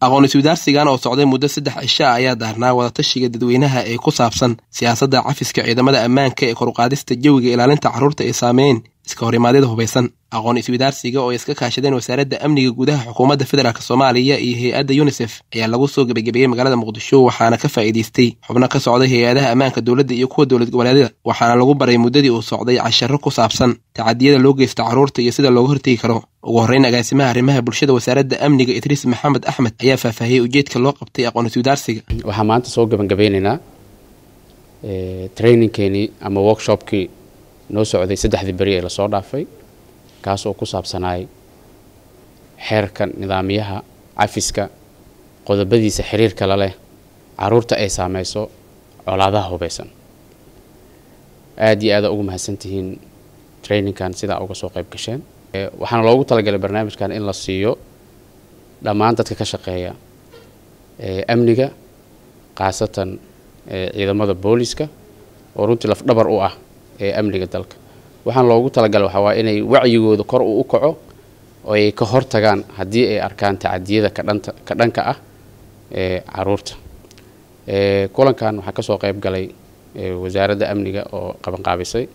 aqoon iswadaarsigan oo socday muddo saddex cisho ah ayaa daarnaa wadatashiga dadweynaha ee ku saabsan siyaasadda cafiska ciidamada ammaanka ee koruqaadista jawiga ilaalinta carruurta ay saameeyeen iska horimaadyada hubaysan aqoon iswadaarsiga oo ay iska kaashadeen wasaaradda amniga gudaha xukuumadda federaalk soomaaliya iyo hay-adda yunisef ayaa lagu soo gebagabeeyey magaalada muqdisho waxaana ka faa'iidaystay xubno ka socday hay-adaha ammaanka dowladda iyo kuwa dowlad goboleedyada waxaana lagu baray muddadii uu socday casharo ku saabsan tacadiyada loo geysta carruurta iyo sida looga hortegi karo ugu horreyn agaasimaha arrimaha bulshada wasaaradda amniga idriis maxamed axmed ayaa faahfaahiyey ujeedka loo qabtay aqoon iswadaarsiga waxaan maanta soo gebagabeynaynaa trainingkeenii ama workshopkii noo socday saddexdii beri ee lasoo dhaafay kaas oo ku saabsanaay xeerka nidaamyaha cafiska qodobadiisa xiriirka la leh caruurta ay saameyso colaadaha hubeysan aada iyo aada ugu mahadsantihiin trainingkan sidaa uga soo qayb gasheen waxaana loogu talagalay barnaamijkan in la siiyo dhammaan dadka ka shaqeeya amniga khaasatan ciidamada booliska oo runtii lafdhabar u ah ee amniga dalka waxaan loogu talagalay waxaa waa inay wacyigooda kor uu u kaco oo ay ka hortagaan haddii ay arkaan tacadiyada kadhanta ka dhanka ah ee caruurta kulankan waxaa kasoo qayb galay wasaaradda amniga oo qabanqaabisay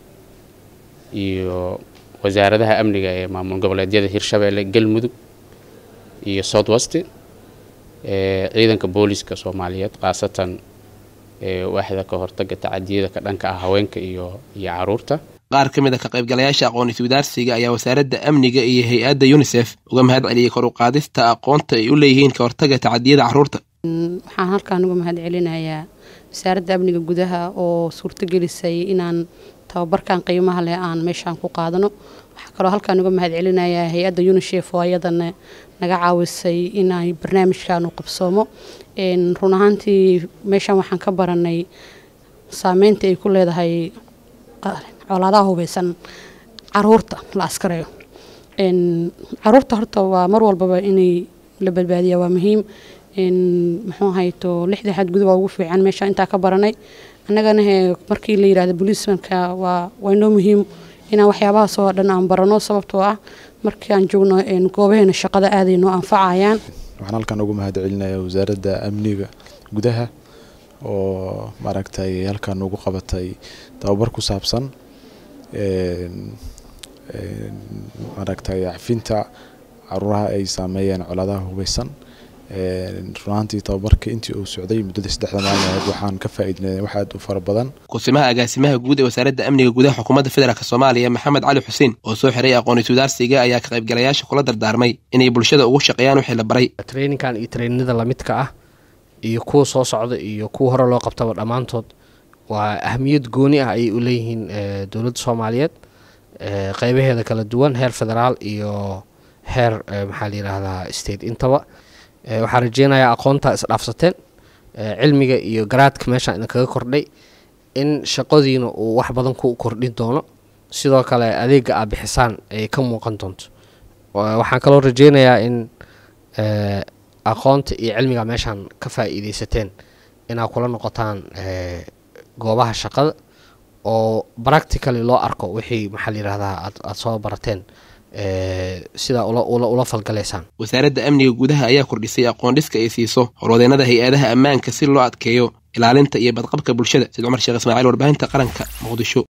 iyo wasaaradaha amniga ee maamul goboleedyada hirshabeelle galmudug iyo south west ciidanka booliska soomaaliyeed khaasatan waaxda ka hortaga tacadiyada ka dhanka ah haweenka iyo iyo caruurta qaar ka mid a ka qaybgalayaasha aqoon iswadaarsiga ayaa wasaaradda amniga iyo hay-adda yunisef uga mahad celiyey kor u qaadista aqoonta ay u leeyihiin ka hortaga tacadiyada carruurta waxaan halkaan uga mahad celinayaa wasaaradda amniga gudaha oo suurtagelisay inaan tababarkan qiimaha leh aan meeshaan ku qaadano waxaa kaloo halkaan uga mahad celinayaa hay-adda unisef oo ayadana naga caawisay inay barnaamijkan u qabsoomo run ahaantii meeshaan waxaan ka baranay saameynta ay ku leedahay colaadaha hubeysan caruurta la askareeyo caruurta horta waa mar walbaba inay la badbaadiya waa muhiim muxuu ahayto lixda xadgudub waa ugu fiican meesha intaa ka baranay annagana he markii la yirahdo booliismanka waa waa inoo muhiim inaan waxyaabahaas oo dhan aan barano sababtoo ah markii aan joogno goobaheena shaqada aaday noo anfacayaan waxaan halkan ugu mahad celinayaa wasaaradda amniga gudaha oo maaragtay halkan ugu qabatay tababar ku saabsan maaragtay cafinta caruuraha ay saameeyeen colaadaha hubeysan runaantii tababarka intii uu socday muddada saddexda maalin ahayd waxaan ka faa'iidnay wax aad u fara badan kusimaha agaasimaha guud ee wasaaradda amniga gudaha xukuumadda federaalk soomaaliya maxamed cali xuseen oo soo xiray aqoon iswadaarsiga ayaa ka qaybgalayaasha kula dardaarmay inay bulshada ugu shaqeeyaan wixii la baray traininkan iyo trainada lamidka ah iyo kuwa soo socda iyo kuwa hore loo qabtaba dhammaantood waa ahamiyad gooni ah ayay u leeyihiin dowladda soomaaliyeed qeybaheeda kala duwan heer federaal iyo heer maxaa la yidhaahdaa state intaba waxaa rajeynayaa aqoontaa isdhaafsateen cilmiga iyo garaadka meeshaan idinkaga kordhay in shaqadiina uu wax badan ku kordhin doono sidoo kale adeega aa bixisaan ay ka muuqan doonto waxaan kaloo rajeynayaa in aqoonta iyo cilmiga meeshaan ka faa-iideysateen inaad kula noqotaan goobaha shaqada oo practically loo arko wixii maxaa la yihahdaa aada soo barateen sidaa ula falgalaysaan wasaaradda amniga gudaha ayaa kordhisay aqoon dhiska ay siiso horwadeennada hay-adaha ammaanka si loo adkeeyo ilaalinta iyo badqabka bulshada said cumar sheekh ismaaciil warbaahinta qaranka muqdisho